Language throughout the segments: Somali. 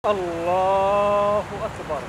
الله أكبر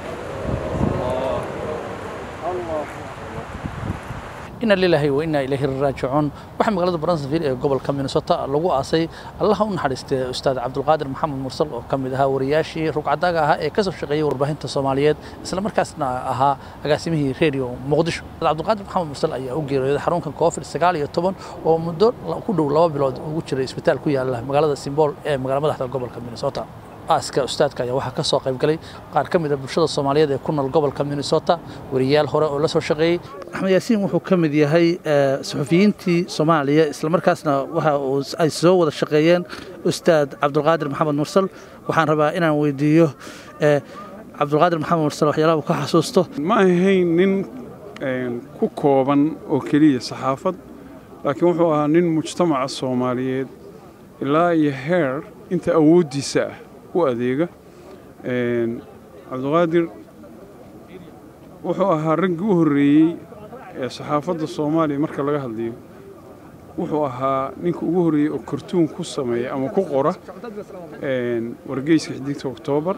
الله ina lilaahi wa inaa ilaahi raajicuun waxaa magaalada bransville ee gobolka minnesota lagu aasay allaha u naxariistay ustaad cabdulqaadir maxamed mursal oo ka mid ahaa wariyaashii rugcadaaga ahaa ee ka soo shaqeeyey warbaahinta soomaaliyeed isla markaasna ahaa agaasimihii redio muqdisho cabdulqaadir maxamed mursal ayaa u geeriyooday xarunka covid sagaal iyo toban oo muddo ku dhow laba bilood ugu jiray isbitaal ku yaala magaalada simbool ee magaala madaxda gobolka minnesota aaska ustaadka ayaa waxaa ka soo qayb galay qaar ka mid a bulshada soomaaliyeed ee ku nool gobolka minnesota wariyaal hore oo la soo shaqeeyey axmed yaasiin wuxuu ka mid yahay suxufiyiintii soomaaliya islamarkaasna waxa uu ay soo wada shaqeeyeen ustaad cabdulqaadir maxamed mursal waxaan rabaa inaan weydiiyo cabdulqaadir maxamed mursal waxyaalaha uu ka xasuusto ma ahayn nin ku kooban oo keliya saxaafad laakiin wuxuu ahaa nin mujtamaca soomaaliyeed ilaa iyo heer inta awooddiisa ah u adeega cabdiqaadir wuxuu ahaa raggii u horreeyey ee saxaafadda soomaaliya marka laga hadlayo wuxuu ahaa ninka ugu horreeyey oo kartuun ku sameeya ama ku qora wargeyska xiddigta oktoobar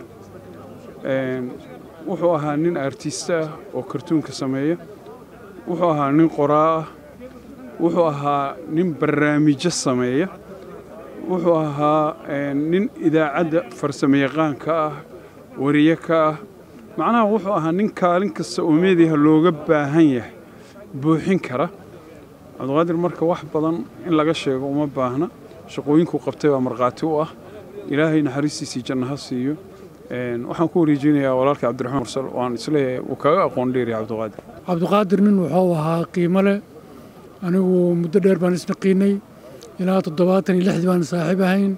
wuxuu ahaa nin artista ah oo kartuunka sameeya wuxuu ahaa nin qoraa ah wuxuu ahaa nin barnaamijyo sameeya wuxuu ahaa nin idaacadda farsamayaqaanka ah wariye ka ah macnaha wuxuu ahaa nin kaalin kasta oo meediyaha looga baahan yahay buuxin kara cabdiqaadir marka wax badan in laga sheego uma baahna shaqooyinkuu qabtay baa markhaati u ah ilaahay naxariistiisii janno ha siiyo waxaan ku wareejinayaa walaalka cabdiraxmaan mursal oo aan isleeyahay uu kaga aqoon dheeriya cabdiqaadir cabdiqaadir nin wuxuu ahaa qiimo leh anigu muddo dheer baan isnaqiinay ilaa toddobaatan iyo lixdii baan saaxiib ahayn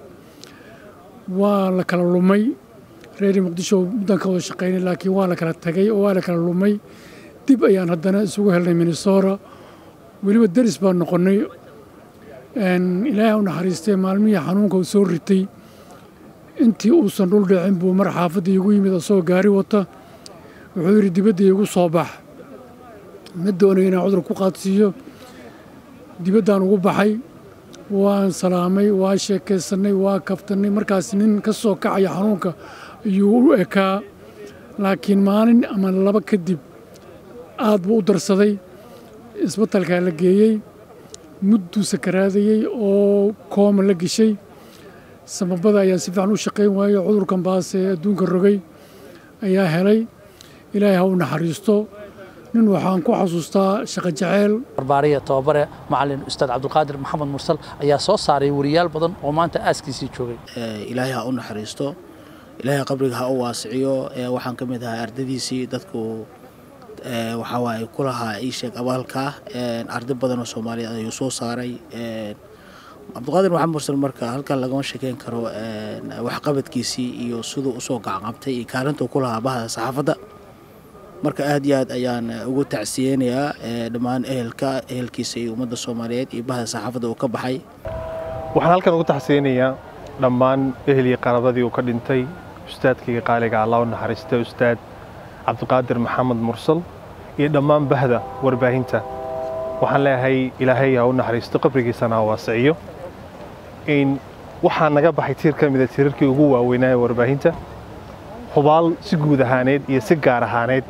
waa la kala lumay reer muqdisho muddan ka wada shaqaynay laakiin waa la kala tagay oo waa la kala lumay dib ayaan haddana isugu helnay minnesota weliba deris baan noqonnay ilaahay u naxariistay maalmihii xanuunka uu soo ritay intii uusan dhul dhicin buu mar xaafadda iigu yimid asagoo gaari wata wuxuu yidhi dibadda iigu soo bax ma doonayo inaan cudur ku qaadsiiyo dibaddaan ugu baxay waan salaamay waa sheekaysannay waa kaftannay markaas nin ka soo kacaya xanuunka ayuu u ekaa laakiin maalin ama laba kadib aad buu u darsaday isbatalkaa la geeyey mudduu sakaraadayey oo kooma la geshay samabada ayaa si fiican u shaqayn waayey cudurkan baase ee adduunka rogay ayaa helay ilaahay ha u naxariisto nin waxaan ku xasuustaa shaqo jaceyl barbaariya tababare macalin ustaad cabdulqaadir maxamed mursal ayaa soo saaray wariyaal badan oo maanta aaskiisii joogay ilaahay ha u naxariisto ilaahay qabriga ha u waasiciyo waxaan ka mid ahaa ardadiisii dadku waxaa waaye ku lahaa ii sheeg abaalka arday badan oo soomaaliyeed ayuu soo saaray cabdiqaadir maxamed mursal marka halkan lagama sheekeyn karo waxqabadkiisii iyo siduu usoo gacanqabtay iyo kaalintuu ku lahaa bahda saxaafadda marka aad iyo aad ayaan ugu tacsiyeynayaa dhammaan ehelka ehelkiisa iyo ummadda soomaaliyeed iyo bahda saxaafadda uu ka baxay waxaan halkan ugu tacsiyeynayaa dhammaan ehel iyo qarabadii uu ka dhintay ustaadkayga qaaliga allah u naxariista ustaad cabdiqaadir maxamed mursal iyo dhammaan bahda warbaahinta waxaan leeyahay ilaahay ha u naxariisto qabrigiisana ha waasiciyo in waxaa naga baxay tiir ka mida tiirarkii ugu waaweynaa ee warbaahinta hubaal si guud ahaaneed iyo si gaar ahaaneed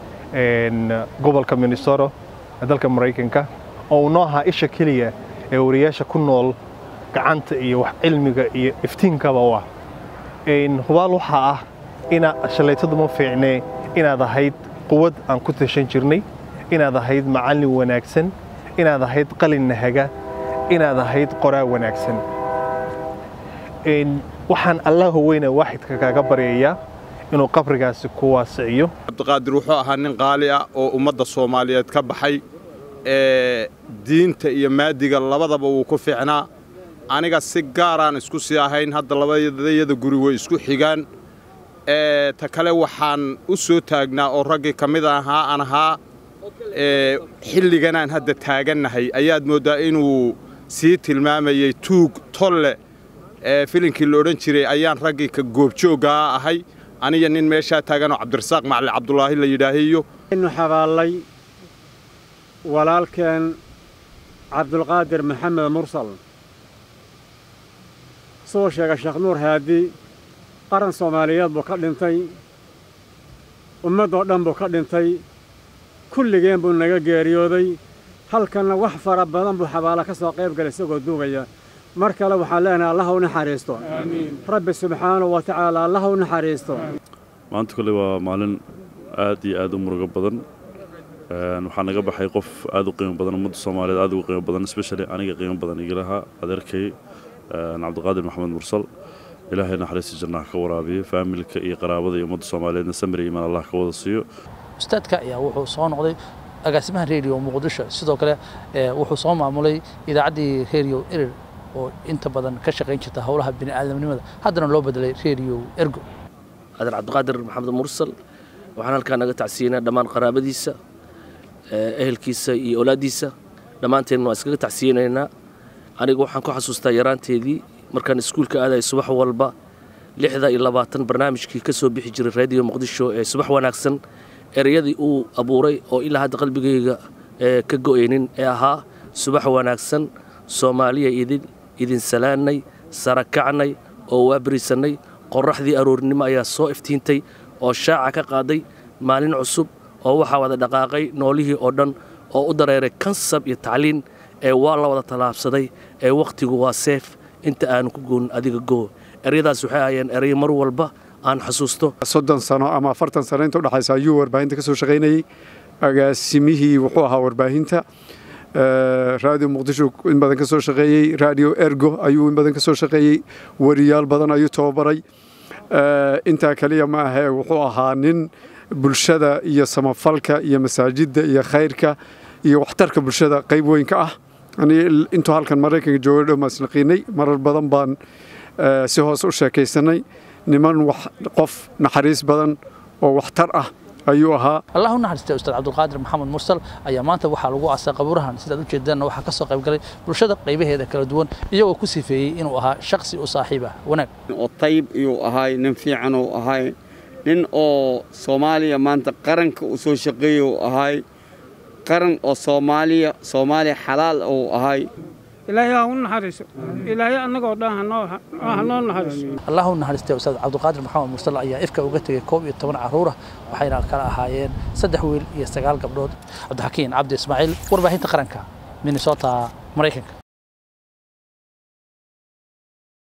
gobolka minnesota ee dalka maraykanka oo uu noo ahaa isha keliya ee wariyaasha ku nool gacanta iyo wax cilmiga iyo iftiinkaba u ah hubaal waxaa ah ina shallaytadu ma fiicnee inaad ahayd quwad aan ku tashan jirnay inaad ahayd macallin wanaagsan inaad ahayd qalin nahaga inaad ahayd qoraa wanaagsan waxaan allaha weyne waaxidka kaaga baryayaa inuu qabrigaasi ku waasiciyo cabdiqaadir wuxuu ahaa nin qaali ah oo ummadda soomaaliyeed ka baxay ee diinta iyo maadiga labadaba wuu ku fiicnaa aniga si gaaraan isku sii ahayn hadda labadayada guri way isku xigaan ta kale waxaan u soo taagnaa oo raggii ka mid ahaa aan ahaa xilliganaan hadda taagannahay ayaad mooddaa inuu sii tilmaamayey tuug tolle filinkii la odhan jiray ayaan raggii ka goobjooggaa ahay aniga nin meeshaa taaganoo cabdirasaaq macali cabdulaahi la yidhaahiyo inu xabaallay walaalkeen cabdulqaadir maxamed mursal soo sheega sheekh nuur haadi qaran soomaaliyeed buu ka dhintay ummaddoo dhan buu ka dhintay kulligeen buu naga geeriyooday halkanna wax fara badan buu xabaalo ka soo qayb galay isagoo duugaya mar kale waxaan leenahay allah u naxariisto rabbi subxaanahu wa tacaala allah u naxariisto maanta kole waa maalin aad iyo aad u murugo badan waxaa naga baxay qof aad u qiimo badan ummadda soomaaliyeed aad ugu qiimo badan especially aniga qiimo badan igalaha adeerkay cabdiqaadir maxamed mursal ilaahay naxariista jannaha ka waraabiyo faamilka iyo qaraabada iyo ummadda soomaaliyeedna samir iyo imaan allah ka wada siiyo ustaadka ayaa wuxuu soo noqday agaasimaha redio muqdisho sidoo kale wuxuu soo maamulay idaacaddii redio erer oo inta badan ka shaqayn jirta howlaha bini'aadamnimada haddana loo bedelay redio ergo adeer cabdiqaadir maxamed mursal waxaan halkaa naga tacsiyeynaa dhammaan qaraabadiisa ehelkiisa iyo olaaddiisa dhammaanteen waan iskaga tacsiyeynaynaa aniga waxaan ku xasuustaa yaraanteedii markaan iskuulka aadaya subax walba lixda iyo labaatan barnaamijkii ka soo bixi jiray raadiyo muqdisho ee subax wanaagsan ereyadii uu abuuray oo ilaa hadda qalbigayga ka go'aynin ee ahaa subax wanaagsan soomaaliya idin idin salaannay sara kacnay oo waabariisannay qorraxdii aroornimo ayaa soo iftiintay oo shaaca ka qaaday maalin cusub oo waxaa wada dhaqaaqay noolihii oo dhan oo u dareeray kansab iyo tacliin ee waa la wada tallaabsaday ee wakhtigu waa seef inta aanu ku goonin adiga goo eryadaas waxay ahayeen eray mar walba aan xasuusto soddon sano ama afartan sano inta udhexaysa ayuu warbaahinta ka soo shaqaynayey agaasimihii wuxuu ahaa warbaahinta raadiyo muqdisho in badan ka soo shaqeeyey raadiyo ergo ayuu in badan ka soo shaqeeyey wariyaal badan ayuu tababaray intaa kaliya ma ahee wuxuu ahaa nin bulshada iyo samafalka iyo masaajidda iyo khayrka iyo waxtarka bulshada qayb weyn ka ah intuu halkan maraykanka jooga dhow maan isnaqiinay marar badan baan si hoose u sheekaysanay niman qof naxariis badan oo waxtar ah ayuu ahaa allah u naxariistay ustaad cabdulqaadir maxamed mursal ayaa maanta waxaa lagu aasay qabuurahan sidaad ujeedaanna waxaa ka soo qayb galay bulshada qaybaheeda kala duwan iyagoo ku sifeeyey inuu ahaa shaksi u saaxiib ah wanaag oo tayib iyuu ahay nin fiican uu ahay nin oo soomaaliya maanta qaranka uu soo shaqeeya uu ahay qaran oo soomaaliya soomaaliya xalaal uu ahay ilaahay ha u naxariiso ilaahay annagoo dhan hanoo naxariiso allah u naxariistay ustaad cabdulqaadir maxamed mursal ayaa ifka uga tegey koob iyo toban carruur ah waxayna kala ahaayeen saddex wiil iyo sagaal gabdhood cabdixakiin cabdi ismaaciil warbaahinta qaranka minnesota maraykanka